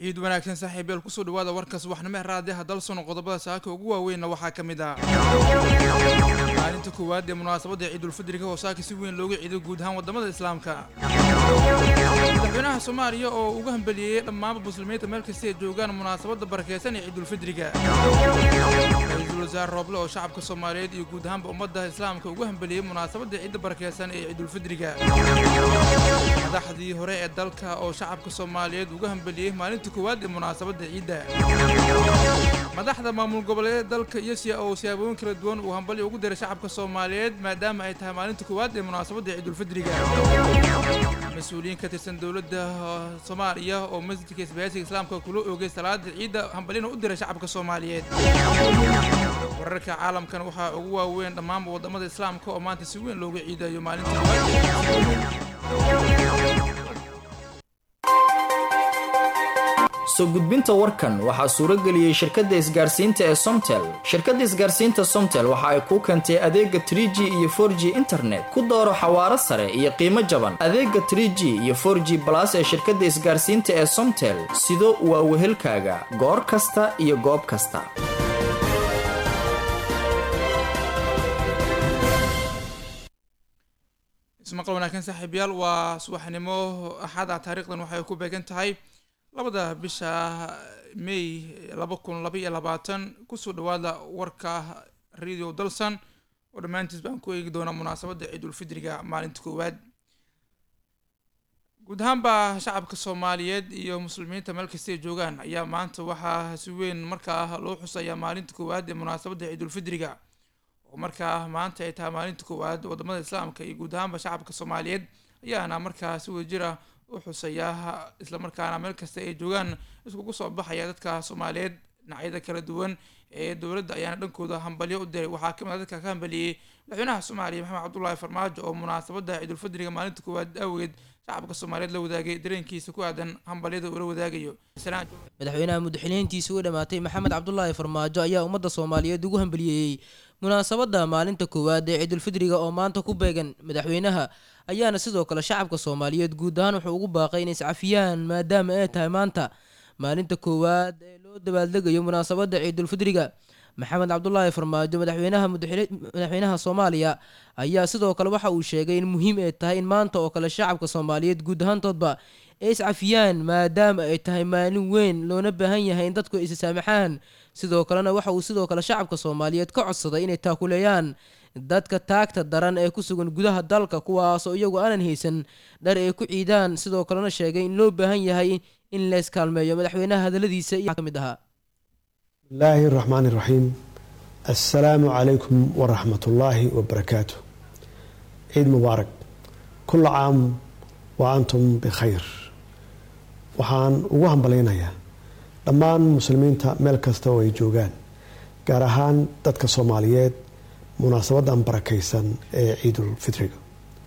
ciid wanaagsan saaxiibayaal kusoo dhawaada warka subaxnimo ee raadiyaha dalsono qodobada saaka ugu waaweynna waxaa ka mid ah maalinta koowaad ee munaasabadda ciidulfidriga oo saaka si weyn looga ciido guud ahaan wadamada islaamka madaxweynaha soomaaliya oo uga hambaliyeeyey dhammaanba muslimiinta meel kasta ay joogaan munaasabadda barakeysan ee ciidulfidriga ra-iisul wasaare rooble oo shacabka soomaaliyeed iyo guud ahaanba ummadda islaamka uga hambaliyeeyey munaasabadda ciidda barakeysan ee ciidulfidriga madaxdii hore ee dalka oo shacabka soomaaliyeed uga hambaliyeeyey maalinta koowaad ee munaasabadda ciidda madaxda maamul goboleedyada dalka iyo siya oo siyaabooyin kala duwan uu hambali ugu diray shacabka soomaaliyeed maadaama ay tahay maalinta koowaad ee munaasabadda ciidulfidriga mas-uuliyiin ka tirsan dowladda soomaaliya oo masjidka isbaahaysiga islaamka kula oogay salaada ciidda hambalina u diray shacabka soomaaliyeed wararka caalamkan waxaa ugu waaweyn dhammaanba wadamada islaamka oo maanta si weyn looga ciidayo maalinta soo gudbinta warkan waxaa suuro geliyey shirkadda isgaarsiinta ee somtel shirkadda isgaarsiinta somtel waxa ay kuu keentay adeega trie g iyo for g internet ku dooro xawaaro sare iyo qiimo jaban adeega trie g iyo for g balas ee shirkadda isgaarsiinta ee somtel sido waa wehelkaaga goor kasta iyo goob kasta ismaqal wanaagsan saaxiibayaal waa subaxnimo axada taariikhdan waxay ku beegan tahay labada bisha may laba kun laba iyo labaatan kusoo dhawaada warka radio dalsan oo dhammaantiis baan ku eegi doonaa munaasabadda ciidulfidriga maalinta koowaad guud ahaanba shacabka soomaaliyeed iyo muslimiinta meel kasta ay joogaan ayaa maanta waxaa si weyn markaa loo xusayaa maalinta koowaad ee munaasabadda ciidulfidriga oo markaa maanta ay tahay maalinta koowaad wadamada islaamka iyo guud ahaanba shacabka soomaaliyeed ayaana markaa si wadajira u xusayaa islamarkaana meel kasta ay joogaan iskugu soo baxaya dadka soomaaliyeed dhinacyada kala duwan ee dowladda ayaana dhankooda hambalyo u diray waxaa kamid a dadka ka hambaliyey madaxweynaha soomaaliya maxamed cabdullaahi farmaajo oo munaasabadda ciidulfidriga maalinta koowaad awgeed shacabka soomaaliyeed la wadaagay dareenkiisa ku aadan hambalyada uu la wadaagayo madaxweynaha mudaxiliintiisa u dhammaatay maxamed cabdulaahi farmaajo ayaa ummadda soomaaliyeed ugu hambaliyeeyey munaasabadda maalinta koowaad ee ciidulfidriga oo maanta ku beegan madaxweynaha ayaana sidoo kale shacabka soomaaliyeed guud ahaan wuxuu ugu baaqay inay iscafiyaan maadaama ay tahay maanta maalinta koowaad ee loo dabaaldegayo munaasabadda ciidulfidriga maxamed cabdulaahi farmaajo madaxweynaha madaxweynaha soomaaliya ayaa sidoo kale waxa uu sheegay in muhiim ay tahay in maanta oo kale shacabka soomaaliyeed guud ahaantoodba ay iscafiyaan maadaama ay tahay maalin weyn loona baahan yahay in dadku is saamaxaan sidoo kalena waxa uu sidoo kale shacabka soomaaliyeed ka codsaday inay taakuleeyaan dadka taagta daran ee ku sugan gudaha dalka kuwaasoo iyagu aanan haysan dhar ay ku ciidaan sidoo kalena sheegay in loo baahan yahay in layskaalmeeyo madaxweynaha hadaladiisa iyo ka mid ahaa bismillaahi raxmaani raxiim assalaamu calaykum waraxmat ullaahi wabarakaatu ciid mubaarak kulla caam wa antum bikhayr waxaan ugu hambalaynayaa dhammaan muslimiinta meel kasta oo ay joogaan gaar ahaan dadka soomaaliyeed munaasabadan barakaysan ee ciidul fitriga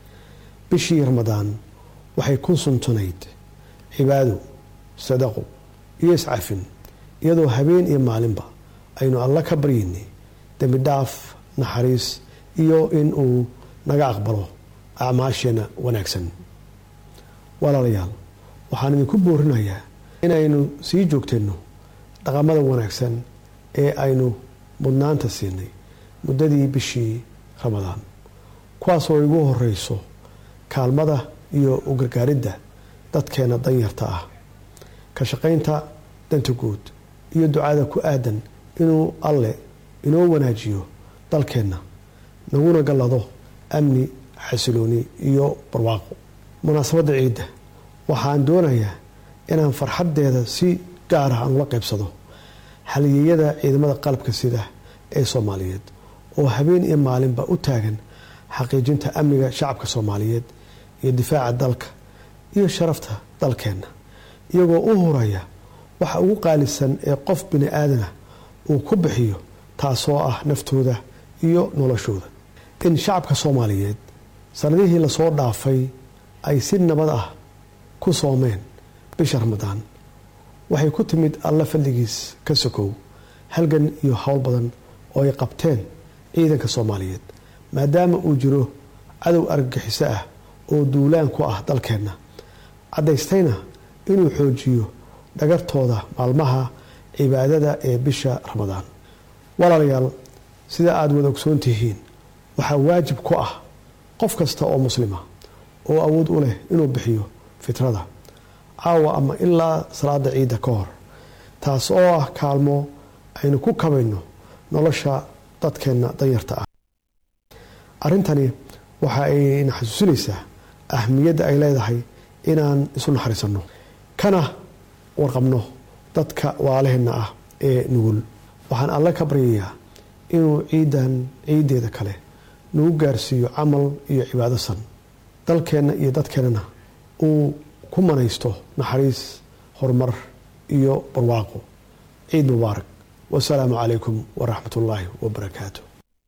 bishii ramadaan waxay ku suntunayd cibaado sadaqo iyo iscafin iyadoo habeen iyo maalinba aynu alla ka baryaynay dembi dhaaf naxariis iyo in uu naga aqbalo acmaasheena wanaagsan walaalayaal waxaan idinku boorinayaa inaynu sii joogteenno dhaqamada wanaagsan ee aynu mudnaanta siinay muddadii bishii ramadaan kuwaasoo igu horeyso kaalmada iyo u gargaaridda dadkeena danyarta ah ka shaqaynta danta guud iyo ducada ku aadan inuu alle inoo wanaajiyo dalkeenna naguna gallado amni xasilooni iyo barwaaqo munaasabadda ciidda waxaan doonayaa inaan farxaddeeda si gaar ah aan ula qaybsado halyeeyada ciidamada qalabka sida ee soomaaliyeed oo habeen iyo maalinba u taagan xaqiijinta amniga shacabka soomaaliyeed iyo difaaca dalka iyo sharafta dalkeenna iyagoo u huraya waxa ugu qaalisan ee qof bini aadanah uu ku bixiyo taasoo ah naftooda iyo noloshooda in shacabka soomaaliyeed sanadihii lasoo dhaafay ay si nabad ah ku soomeen bisha ramadaan waxay ku timid alla fadligiis ka sokow halgan iyo howl badan oo ay qabteen ciidanka soomaaliyeed maadaama uu jiro cadow argagixiso ah oo duulaan ku ah dalkeenna caddaystayna inuu xoojiyo dhagartooda maalmaha cibaadada ee bisha ramadaan walaalayaal sida aada wada ogsoon tihiin waxaa waajib ku ah qof kasta oo muslima oo awood u leh inuu bixiyo fitrada caawa ama ilaa salaada ciidda ka hor taas oo ah kaalmo aynu ku kabayno nolosha dadkeenna danyarta ah arrintani waxa ayna xasuusinaysaa ahmiyadda ay leedahay inaan isu naxariisanno kana warqabno dadka waalaheenna ah ee nugul waxaan alle ka baryayaa inuu ciidan ciiddeeda kale nagu gaarsiiyo camal iyo cibaado san dalkeenna iyo dadkeennana uu ku manaysto naxariis horumar iyo barwaaqo ciid mubaarak wasalaamu calaykum waraxmat ullaahi wabarakaatu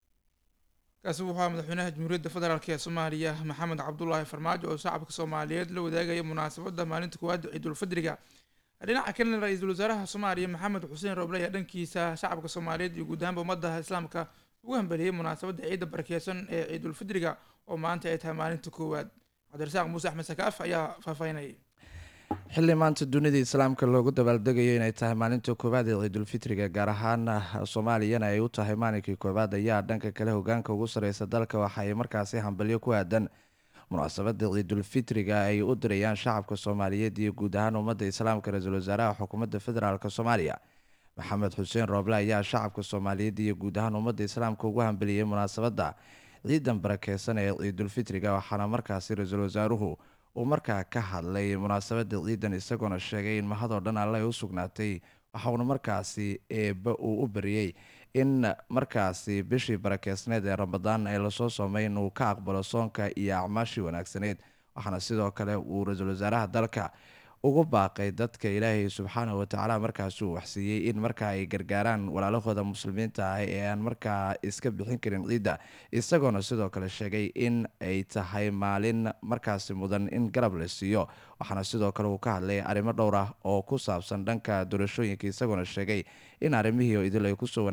kaasi wuxuu ahaa madaxweynaha jamhuuriyadda federaalk ee soomaaliya maxamed cabdulaahi farmaajo oo shacabka soomaaliyeed la wadaagaya munaasabadda maalinta koowaad ciidulfidriga dhinaca kalena ra-iisul wasaaraha soomaaliya maxamed xuseen roble ayaa dhankiisa shacabka soomaaliyeed iyo guud ahaanba ummadda islaamka ugu hambeliyey munaasabadda ciidda barakeysan ee ciidulfidriga oo maanta ay tahay maalinta koowaad cabdirasaaq muuse axmed sakaaf ayaa faahfaahinayay xilli maanta dunida islaamka loogu dabaaldegayo inay tahay maalinta koowaad ee ciidulfitriga gaar ahaan soomaaliyana ay u tahay maalinkii koowaad ayaa dhanka kale hogaanka ugu sareysa dalka waxa ay markaasi hambalyo ku aadan munaasabada ciidulfitriga ay u dirayaan shacabka soomaaliyeed iyo guud ahaan ummadda islaamka ra-iisul wasaaraha xukuumadda federaalk soomaaliya maxamed xuseen rooble ayaa shacabka soomaaliyeed iyo guud ahaan ummadda islaamka ugu hambeliyey munaasabadda ciidan barakeysan ee ciidulfitriga waxaana markaasi ra-iisul wasaaruhu uu markaa ka hadlay munaasabada ciidan isagoona sheegay in mahadoo dhan alle ay u sugnaatay waxauna markaasi eeba uu u bariyey in markaasi bishii barakeysneed ee ramadaan ee lasoo soomay inuu ka aqbalo soonka iyo acmaashii wanaagsaneyd waxaana sidoo kale uu ra-iisul wasaaraha dalka ugu baaqay dadka ilaahay subxaanahu watacaala markaasi uu waxsiiyey in markaa ay gargaaraan walaalahooda muslimiinta ah ee aan markaa iska bixin karin ciidda isagoona sidoo kale sheegay in ay tahay maalin markaasi mudan in garab la siiyo waxaana sidoo kale uu ka hadlay arrimo dhowr ah oo ku saabsan dhanka doorashooyinka isagoona sheegay in arrimihii idil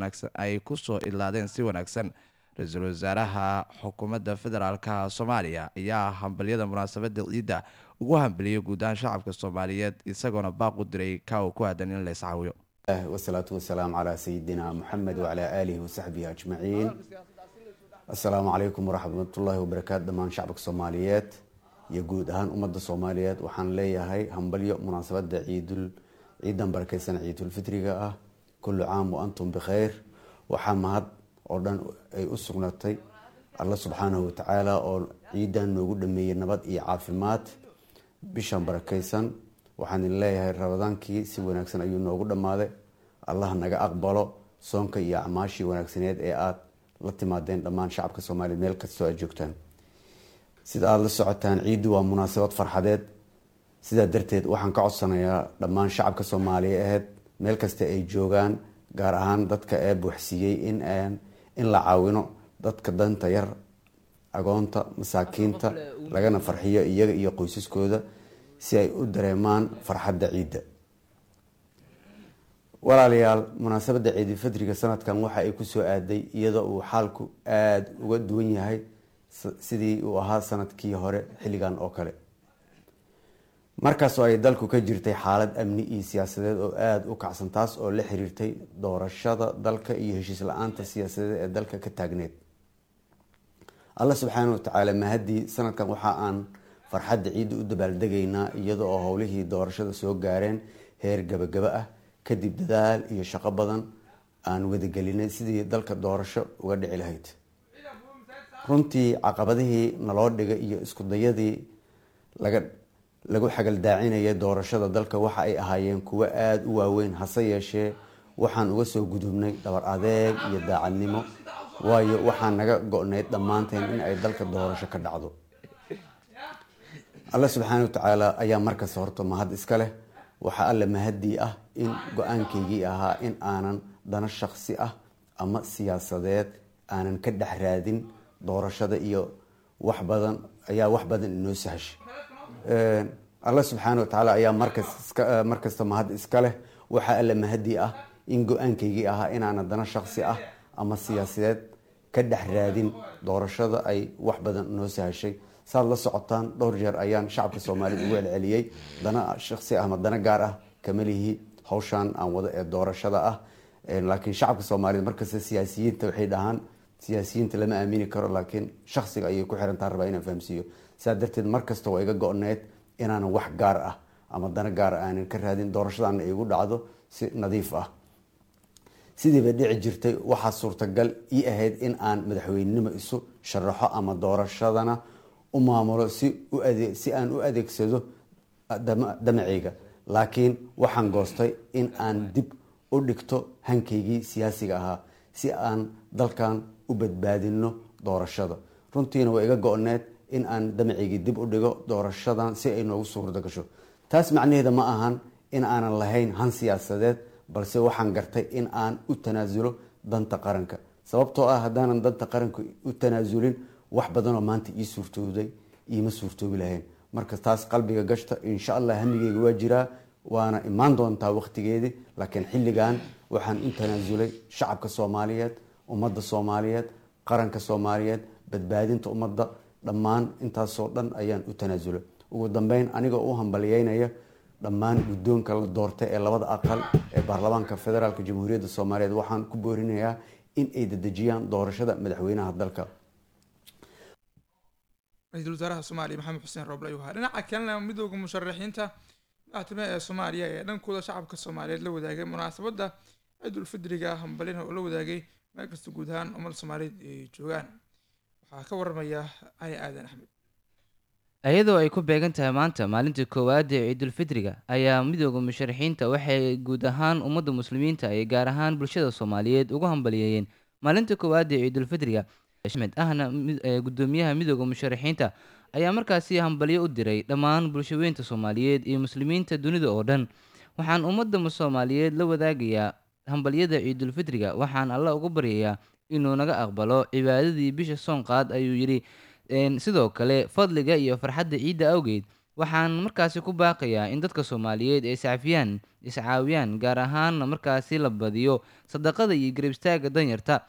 ay kusoo idlaadeen si wanaagsan ra-iisul wasaaraha xukuumadda federaalka soomaaliya ayaa hambalyada munaasabada ciidda ugu hambeliyay guud ahaan shacabka soomaaliyeed isagoona baaq u diray ka uu ku aadan in la iscaawiyo wasalaatu wasalaamu calaa sayidina muxamed wacalaa aalihi wasaxbihi ajmaciin assalaamu calaykum waraxmatullaahi wabarakaatu dhammaan shacabka soomaaliyeed iyo guud ahaan ummadda soomaaliyeed waxaan leeyahay hambalyo munaasabada ciidul ciidan barakeysan ciidulfitriga ah kullu caam wa antum bikhayr waxaa mahad oo dhan ay u sugnaatay alla subxaanahu watacaala oo ciidan noogu dhameeyey nabad iyo caafimaad bishan barakeysan waxaan idin leeyahay rabadaankii si wanaagsan ayuu noogu dhammaaday allah naga aqbalo soonka iyo acmaashii wanaagsaneed ee aada la timaadeen dhammaan shacabka soomaaliya meel kastoo aad joogtaan sida aada la socotaan ciiddu waa munaasabad farxadeed sidaa darteed waxaan ka codsanayaa dhammaan shacabka soomaaliya aheyd meel kasta ay joogaan gaar ahaan dadka ee buuxsiiyey in in la caawino dadka danta yar agoonta masaakiinta lagana farxiyo iyaga iyo qoysaskooda si ay u dareemaan farxadda ciidda walaalayaal munaasabadda ciidulfadriga sanadkan waxa ay kusoo aaday iyadoo uu xaalku aada uga duwan yahay sidii uu ahaa sanadkii hore xilligan oo kale markaasoo ay dalku ka jirtay xaalad amni iyo siyaasadeed oo aada u kacsan taas oo la xiriirtay doorashada dalka iyo heshiis la-aanta siyaasadeed ee dalka ka taagneed alla subxaana watacaala mahadii sanadkan waxa aan farxadda ciidda u dabaaldegaynaa iyada oo howlihii doorashada soo gaareen heer gabagaba ah kadib dadaal iyo shaqo badan aan wadagelinay sidii dalka doorasho uga dhici lahayd runtii caqabadihii naloo dhigay iyo iskudayadii laga lagu xagaldaacinayay doorashada dalka waxa ay ahaayeen kuwo aada u waaweyn hase yeeshee waxaan uga soo gudubnay dhabar adeeg iyo daacadnimo waayo waxaa naga go-nayd dhammaanteen in ay dalka doorasho ka dhacdo alla subxaana watacaala ayaa markasta horta mahad iska leh waxaa alle mahadii ah in go-aankaygii ahaa in aanan dano shaksi ah ama siyaasadeed aanan ka dhex raadin doorashada iyo wax badan ayaa wax badan inoo sahashay alla subxaana watacaala ayaa markasta mahad iska leh waxaa alle mahadii ah in go-aankaygii ahaa inaanan dano shaksi ah ama siyaasadeed ka dhex raadin doorashada ay wax badan inoo sahashay saad la socotaan dhowr jeer ayaan shacabka soomaaliyed ugu celceliyey dana shaksi ah ama dana gaar ah kama lihi hawshaan aan wado ee doorashada ah laakiin shacabka soomaaliyeed markasta siyaasiyiinta waxay dhahaan siyaasiyiinta lama aamini karo laakiin shaksiga ayay ku xirantaa rabaa inaan fahamsiiyo sidaa darteed markasta waa iga go-need inaanan wax gaar ah ama dana gaar ah aanan ka raadin doorashadaana igu dhacdo si nadiif ah sidiiba dhici jirtay waxaa suurtagal ii ahayd in aan madaxweynenimo isu sharaxo ama doorashadana u maamulo si si aan u adeegsado damaceyga laakiin waxaan goostay in aan dib u dhigto hankaygii siyaasiga ahaa si aan dalkan u badbaadino doorashada runtiina waa iga go-need in aan damaceygii dib u dhigo doorashadan si ay noogu suurda gasho taas macnaheeda ma ahan in aanan lahayn han siyaasadeed balse waxaan gartay in aan u tanaasulo danta qaranka sababtoo ah haddaanan danta qaranka u tanaasulin wax badanoo maanta ii suurtooday iima suurtoobi lahayn marka taas qalbiga gashta insha allah hamigeyga waa jiraa waana imaan doontaa waqtigeedii laakiin xilligan waxaan u tanaasulay shacabka soomaaliyeed ummadda soomaaliyeed qaranka soomaaliyeed badbaadinta ummadda dhammaan intaasoo dhan ayaan u tanaasulay ugu dambeyn anigoo u hambaliyeynaya dhammaan guddoonka la doortay ee labada aqal ee baarlamaanka federaalk jamhuuriyadda soomaaliyeed waxaan ku boorinayaa in ay dedejiyaan doorashada madaxweynaha dalka ra-iisul wasaaraha soomaaliya maxamed xuseen rooble ayuu ahaa dhinaca kalena midooda musharaxiinta madaxtooyaha ee soomaaliya ee dhankooda shacabka soomaaliyeed la wadaagay munaasabadda ciidul fidriga hambalina oo la wadaagay meel kasta guud ahaan ummadda soomaaliyeed ay joogaan waxaa ka waramaya cali aadan axmed iyadoo ay ku beegan tahay maanta maalintii koowaad ee ciidulfidriga ayaa midooda musharaxiinta waxay guud ahaan ummadda muslimiinta iyo gaar ahaan bulshada soomaaliyeed ugu hambaliyeeyeen maalinta koowaad ee ciidulfidriga axmed ahna gudoomiyaha midooda musharaxiinta ayaa markaasi hambalyo u diray dhammaan bulshaweynta soomaaliyeed iyo muslimiinta dunida oo dhan waxaan ummadda soomaaliyeed la wadaagayaa hambalyada ciidulfidriga waxaan alla uga baryayaa inuu naga aqbalo cibaadadii bisha soonqaad ayuu yidhi sidoo kale fadliga iyo farxadda ciidda awgeed waxaan markaasi ku baaqayaa in dadka soomaaliyeed ay iscafiyaan iscaawiyaan gaar ahaanna markaasi la badiyo sadaqada iyo garab istaaga danyarta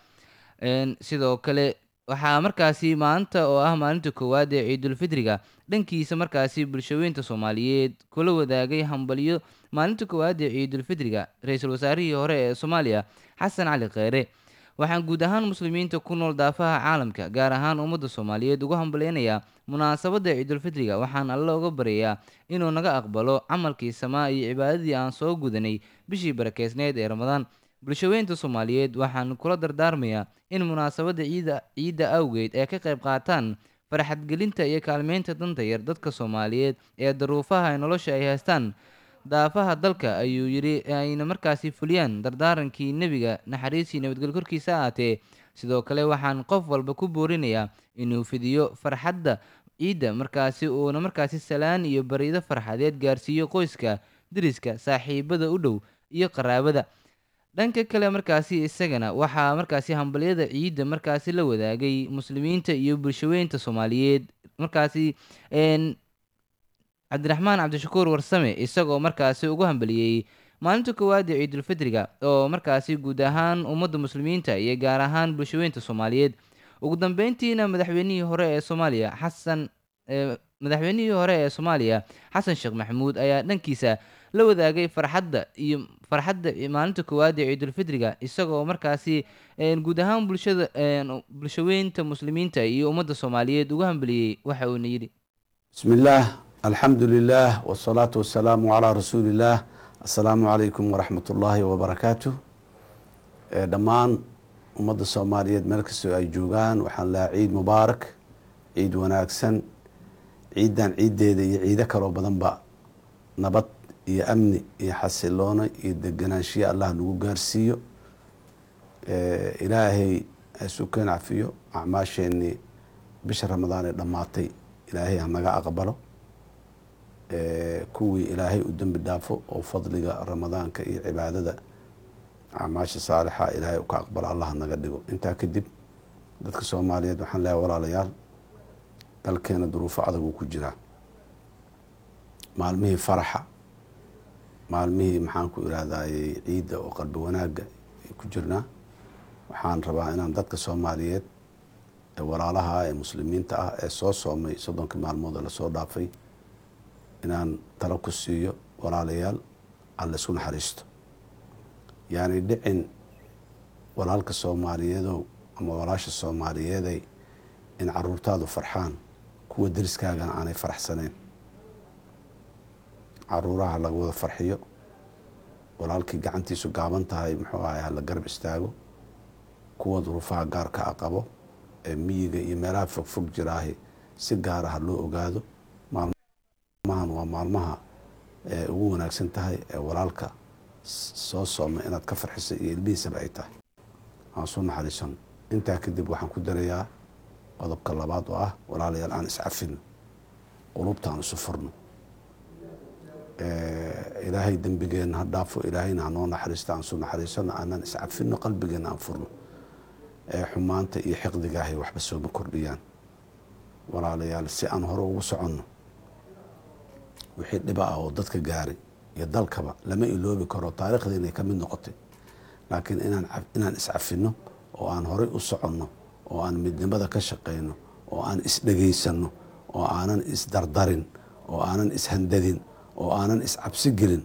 sidoo kale waxaa markaasi maanta oo ah maalinta koowaad ee ciidulfidriga dhankiisa markaasi bulshaweynta soomaaliyeed kula wadaagay hambalyo maalinta koowaad ee ciidulfidriga ra-iisul wasaarihii hore ee soomaaliya xasan cali kheyre waxaan guud ahaan muslimiinta ku nool daafaha caalamka gaar ahaan ummadda soomaaliyeed ugu hambaleynayaa munaasabadda ciidulfidriga waxaan alle uga baryayaa inuu naga aqbalo camalkii samaa iyo cibaadadii aan soo gudanay bishii barakeysneyd ee ramadaan bulshaweynta soomaaliyeed waxaan kula dardaarmayaa in munaasabadda ciida ciidda awgeed ay ka qayb qaataan farxadgelinta iyo kaalmeynta danta yar dadka soomaaliyeed ee daruufaha nolosha ay haystaan daafaha dalka ayuu yidhi ayna markaasi fuliyaan dardaarankii nebiga naxariisii nabadgelyo korkiisa ahaatee sidoo kale waxaan qof walba ku boorinayaa inuu fidiyo farxadda ciidda markaasi uuna markaasi salaan iyo bariido farxadeed gaarsiiyo qoyska deriska saaxiibada u dhow iyo qaraabada dhanka kale markaasi isagana waxaa markaasi hambalyada ciidda markaasi la wadaagay muslimiinta iyo bulshaweynta soomaaliyeed markaasi cabdiraxmaan cabdishakuur warsame isagoo markaasi ugu hambaliyey maalinta koowaad ee ciidulfidriga oo markaasi guud ahaan ummadda muslimiinta iyo gaar ahaan bulshaweynta soomaaliyeed ugu dambeyntiina madaxweynihii hore ee soomaaliya xasan madaxweynihii hore ee soomaaliya xasan sheekh maxamuud ayaa dhankiisa la wadaagay farxadda iyo farxadda maalinta koowaad ee ciidulfidriga isagoo markaasi guud ahaan bulshada bulshaweynta muslimiinta iyo ummadda soomaaliyeed ugu hambaliyey waxa uuna yidhi bismi illaah alxamdu lilah wsalaatu wasalaamu calaa rasuuli illaah assalaamu calaykum waraxmat ullaahi wabarakaatu dhammaan ummadda soomaaliyeed meel kastoo ay joogaan waxaan lahaa ciid mubaarak ciid wanaagsan ciiddan ciiddeeda iyo ciido kaloo badanba nabad iyo amni iyo xasiloono iyo deganaanshiyo allah nagu gaarsiiyo ilaahay hasukeen cafiyo acmaasheenii bisha ramadaan ee dhammaatay ilaahay hanaga aqbalo kuwii ilaahay u dembi dhaafo oo fadliga ramadaanka iyo cibaadada acmaasha saalixa ilaahay u ka aqbalo allah naga dhigo intaa kadib dadka soomaaliyeed waxaan leehay walaalayaal dalkeena duruufo adag uu ku jiraa maalmihii faraxa maalmihii maxaan ku irahdaayey ciidda oo qalbi wanaagga ay ku jirnaa waxaan rabaa inaan dadka soomaaliyeed ee walaalaha ee muslimiinta ah ee soo soomay soddonkii maalmood ee lasoo dhaafay inaan talo ku siiyo walaalayaal aan laysku naxariisto yaani dhicin walaalka soomaaliyeedow ama walaasha soomaaliyeeday in caruurtaadu farxaan kuwa deriskaagana aanay faraxsaneen caruuraha laga wada farxiyo walaalkii gacantiisu gaaban tahay muxuu ahay hala garab istaago kuwa duruufaha gaarka a qabo ee miyiga iyo meelaha fogfog jiraahi si gaara ha loo ogaado maalmahan waa maalmaha ee ugu wanaagsan tahay ee walaalka soo sooma inaad ka farxiso iyo ilmihiisaba ay tahay aan soo naxariisano intaa kadib waxaan ku darayaa qodobka labaad oo ah walaalayaal aan iscafino qulubta aan isu furno ilaahay dembigeenna ha dhaafo ilaahayna hanoo naxariista aan su naxariisano aanaan iscafino qalbigeenna aan furno xumaanta iyo xiqdigaahay waxba sooma kordhiyaan walaalayaal si aan hore ugu soconno wixii dhiba ah oo dadka gaaray iyo dalkaba lama iloobi karo taariikhdeena ka mid noqotay laakiin inaan inaan iscafino oo aan horey u soconno oo aan midnimada ka shaqayno oo aan isdhegaysanno oo aanan isdardarin oo aanan ishandadin oo aanan iscabsi gelin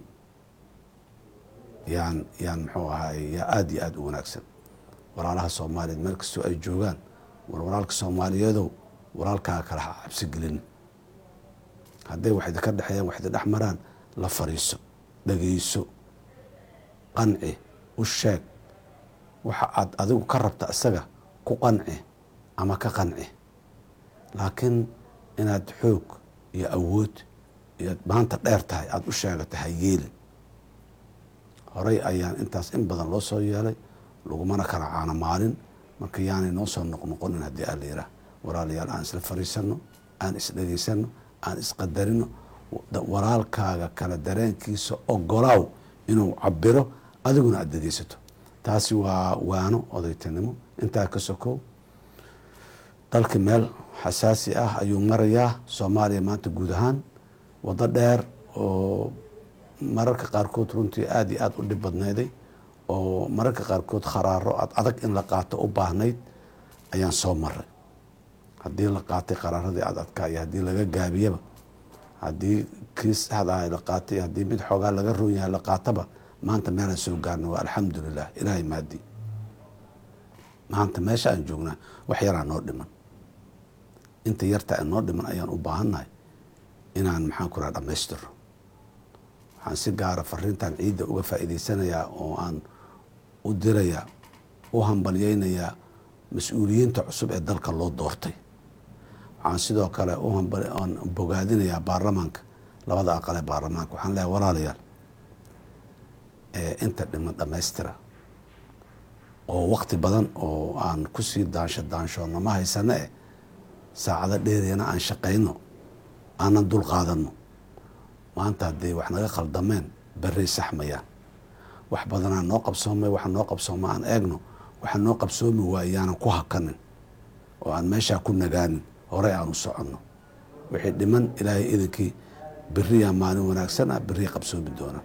yaan yaan muxuu ahaay yaa aada iyo aada u wanaagsan walaalaha soomaaliyeed meel kastoo ay joogaan war walaalka soomaaliyeedow walaalkaaga kale ha cabsi gelin hadday wax idinka dhexeeyaan wax idin dhex maraan la fariiso dhegayso qanci u sheeg waxa aad adigu ka rabta isaga ku qanci ama ka qanci laakiin inaad xoog iyo awood iyo maanta dheer tahay aada u sheegata ha yeelin horey ayaan intaas in badan loo soo yeelay lagumana kala caano maalin marka yaanay noo soo noqnoqonin haddii aa la yidhaah walaalayaal aan isla fariisanno aan isdhegaysano aan isqadarino walaalkaaga kala dareenkiisa ogolaaw inuu cabiro adiguna aada dhegeysato taasi waa waano odaytanimo intaa ka sokow dalka meel xasaasi ah ayuu marayaa soomaaliya maanta guud ahaan waddo dheer oo mararka qaarkood runtii aada iyo aada u dhib badnayday oo mararka qaarkood kharaaro ad adag in la qaato u baahnayd ayaan soo maray haddii la qaatay qaraaradii aad adkaa iyo haddii laga gaabiyaba haddii kiis hadaha la qaatay haddii mid xoogaa laga roon yahay la qaataba maanta meelaan soo gaarna waa alxamdulilah ilaahay maadi maanta meesha aan joognaa wax yaraa noo dhiman inta yarta noo dhiman ayaan u baahannahay inaan maxaan ku raha dhamaystiro waxaan si gaara fariintan ciidda uga faa'iidaysanayaa oo aan u dirayaa u hambalyeynayaa mas-uuliyiinta cusub ee dalka loo doortay waxaan sidoo kale uaan bogaadinayaa baarlamaanka labada aqal ee baarlamaanka waxaan leehay walaalayaal inta dhiman dhammaystira oo wakti badan oo aan kusii daansho daanshoonno ma haysano eh saacado dheeriyana aan shaqayno aanan dul qaadano maanta hadday wax naga khaldameen berray saxmayaan wax badanaa noo qabsoomay waxa noo qabsooma aan eegno waxa noo qabsoomi waayaanan ku hakanin oo aan meeshaa ku nagaanin horey aan u soconno wixii dhiman ilaahay idinkii beriyaa maalin wanaagsan ah berriya qabsoomi doona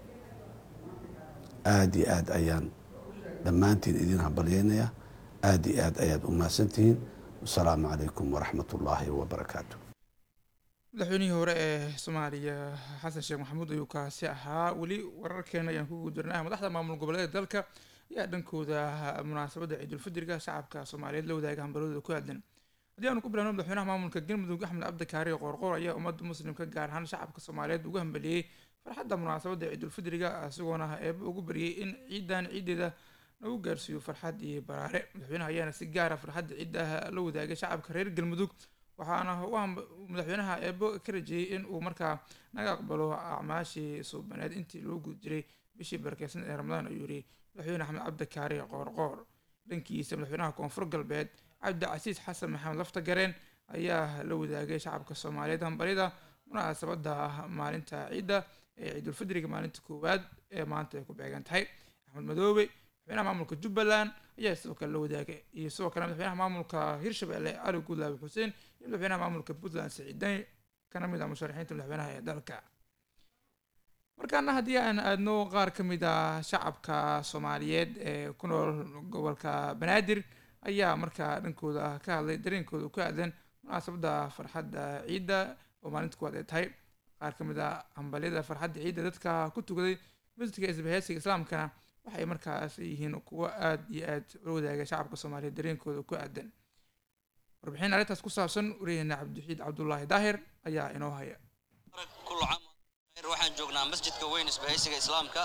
aada iyo aad ayaan dhammaantiin idin hambalyeynayaa aada iyo aad ayaad u mahadsantihiin wasalaamu calaykum waraxmat ullaahi wabarakaatu madaxweynihii hore ee soomaaliya xasan sheekh maxamuud ayuu kaasi ahaa weli wararkeena ayaan ku guudurnaa madaxda maamul goboleeda dalka ayaa dhankooda munaasabadda ciidulfidriga shacabka soomaaliyeed la wadaaga hambalooda ku aadan haddii aanu ku bilaabno madaxweynaha maamulka galmudug axmed cabdikaari qoorqoor ayaa ummadda muslimka gaar ahaan shacabka soomaaliyeed ugu hambaliyey farxadda munaasabadda ciidulfidriga isagoona eeba ugu baryay in ciidan ciideeda lagu gaarsiiyo farxad iyo baraare madaxweynaha ayaana si gaara farxadda ciiddaha la wadaagay shacabka reer galmudug waxaana madaxweynaha eebo ka rajeeyey in uu markaa naga aqbalo acmaashii suubaneed intii loo guda jiray bishii barakeysan ee ramadaan ayuu yiri madaxweyne axmed cabdikaari qoorqoor dhankiisa madaxweynaha koonfur galbeed cabdicasiis xasan maxamed laftagareen ayaa la wadaagay shacabka soomaaliyeed hambalyada munaasabada maalinta ciidda ee ciidulfidriga maalinta koowaad ee maanta ay ku beegan tahay axmed madoobe madaxweynaha maamulka jubbaland ayaa sidoo kale la wadaagay iyo sidoo kale madaxweynaha maamulka hirshabelle cali guudlaabi xuseen iyo madaxweynaha maamulka puntland siciidan kana mid ah musharaxiinta madaxweynaha ee dalka markaana haddii aan aadno qaar ka mid ah shacabka soomaaliyeed ee ku nool gobolka banaadir ayaa markaa dhankooda ka hadlay dareenkooda ku aadan munaasabadda farxadda ciidda oo maalinta kuwaad ay tahay qaar ka mid ah hambalyada farxadda ciidda dadka ku tukaday masjidka isbahaysiga islaamkana waxay markaas yihiin kuwo aada iyo aad ula wadaaga shacabka soomaaliyeed dareenkooda ku aadan warbixin arrintaas ku saabsan wariyaheenna cabdixiid cabdulaahi daahir ayaa inoo haya كل عام خير waxaan joognaa masjidka weyn isbahaysiga islaamka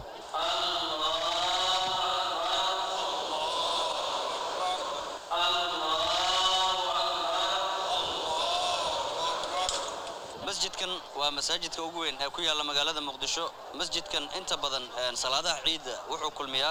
masjidkan waa masaajidka ugu weyn ee ku yaalla magaalada muqdisho masjidkan inta badan een, salaadaha ciidda wuxuu kulmiyaa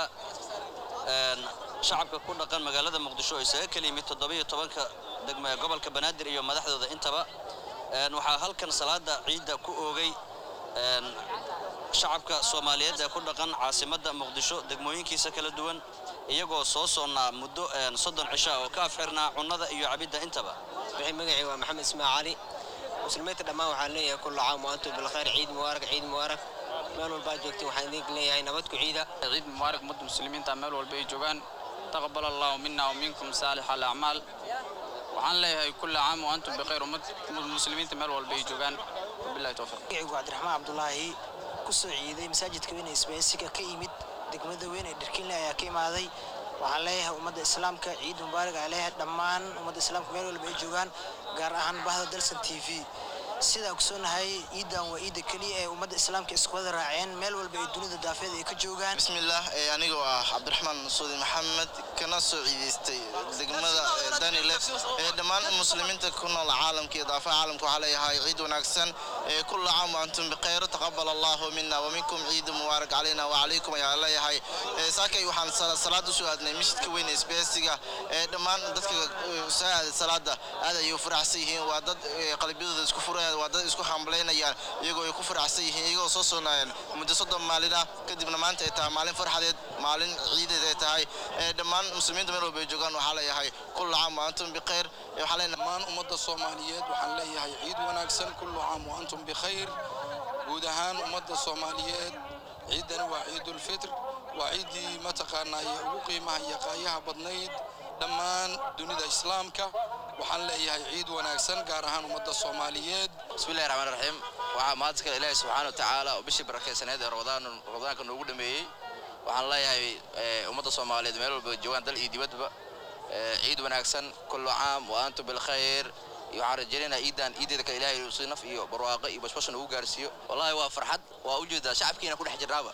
een, shacabka ku dhaqan magaalada muqdisho oo isaga kala yimid toddobiyo tobanka degmo ee gobolka banaadir iyo madaxdooda intaba Een, waxaa halkan salaada ciidda ku oogay een, shacabka soomaaliyeed ee ku dhaqan caasimadda muqdisho degmooyinkiisa kala duwan iyagoo soo soonnaa muddo een, soddon cisha oo ka afxirnaa cunnada iyo cabidda intaba wixii magacii waa maxamed ismail cali muslimiinta dhammaan waxaan leeyahay kullu caam wa antum bilkhayr ciid mubaarak ciid mubaarak meel walbaa joogtiin waxaan idin leeyahay nabad ku ciida ciid mubaarak ummadda muslimiinta meel walba ay joogaan taqabal allahu mina wa minkum saalix alacmaal waxaan leeyahay kulli caam wa antum bikhayr ummad muslimiinta meel walba ay joogaan wabillahi towfiiq magacaygu cabdiraxmaan cabdulaahi ku soo ciiday masaajidka weyn ee isbaahaysiga ka yimid degmada weyn ee dharkinle ayaa ka imaaday waxaan leeyahay ummadda islaamka ciid mubaarak aan leeyahay dhammaan ummadda islaamka meel walba ay joogaan gaar ahaan bahda dalsan t v sidaa ogsoonahay ciidan waa ciidda keliya ee ummadda islaamka isku wada raaceen meel walba ay dunida daafeed ay ka joogaan bismillaah ee anigoo ah cabdiraxmaan masuudi maxamed kana soo ciidaystay degmada ee danile ee dhammaan muslimiinta ku nool caalamka iyo daafaha caalamka waxaa leeyahay ciid wanaagsan ee kulla caam wa antum bikhayr taqabal allahu mina wa minkum ciid mubaarak calayna wa calaykum ayaa leeyahay Ee, saakay waxaan sala- salaad usoo aadnay masjidka weyn ee isbeesiga ee dhammaan dadka ee, soo aaday salaada aad ayay u faraxsan yihiin waa dad ee, qalbiyadooda isku furayaan waa dad isku hamlaynayaan iyagoo ay ku faraxsan yihiin iyagoo soo soonayaan muddo soddon maalin ah kadibna maanta ay tahay maalin farxadeed maalin ciideed ay tahay ee dhammaan muslimiinta meel walba ay joogaan waxaa leeyahay kulla caam wa antum bikhayr Ee, waxaa leenahay dhammaan ummadda soomaaliyeed waxaan leeyahay ciid wanaagsan kullu caam wa antum bikhayr guud ahaan ummadda soomaaliyeed ciiddani waa ciidulfitr waa ciiddii mataqaanaa ee ugu qiimaha iyo qaayaha badnayd dhammaan dunida islaamka waxaan leeyahay ciid wanaagsan gaar ahaan ummadda soomaaliyeed bismillahi raxmaan raxiim waxaa mahad kale ilaahi subxaana watacaala oo bishii barakaysaneed ee ramadaan ramadaanka noogu dhameeyey waxaan leeyahay eh, ummadda soomaaliyeed meel walba joogaan dal iyo dibadba eh, ciid wanaagsan kullu caam wa antum bilkhayr iyo waxaan rajaynaynaa ciidan ciideeda kale ilaahay uu si naf iyo barwaaqo iyo bashbashan ugu gaarsiiyo wallahi waa farxad waa ujeedaa shacabkiina ku dhex jirnaaba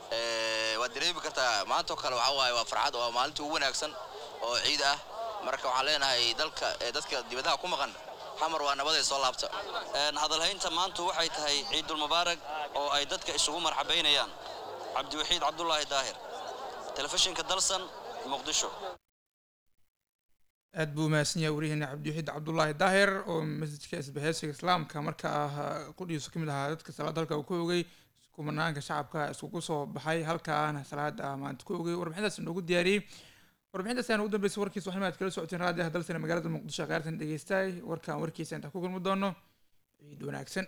Eh, waad dareemi kartaa maanta oo kale waxaa waaye waa farxad waa maalintii ugu wanaagsan oo ciid ah marka waxaan leenahay dalka eh, dadka dibadaha ku maqan xamar waa nabaday soo laabta Een, hadalhaynta maantu waxay tahay ciidulmubaarak oo ay dadka isugu marxabaynayaan cabdiwaxiid cabdulaahi daahir telefishinka dalsan muqdisho aad buu umahadsan yahay wariyaheena cabdiwaxiid cabdulaahi daahir oo masjidka isbahaysiga islaamka markaa qudhiisu ka mid ahaa dadka salaada halka uu ku ogay kumanaanka shacabka iskugu soo baxay halkaana salaada maanta ku ogay warbixintaas inoogu diyaariyey warbixintaas ayaan ugu dambeysay warkiisa waxaan aad kala socoteen raadiyaha dalsana magaalada muqdisho qaartan dhegeystaay warkaan warkiisa intaan ku kulmi doono ciid wanaagsan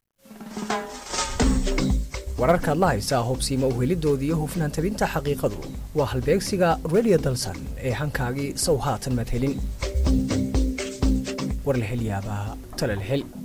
wararkaad la haysaa hubsiima uhelidooda iyo hufnaan tabinta xaqiiqadu waa halbeegsiga radio dalsan ee hankaagii sow haatan madhelin war la hel yaabaa tala la hel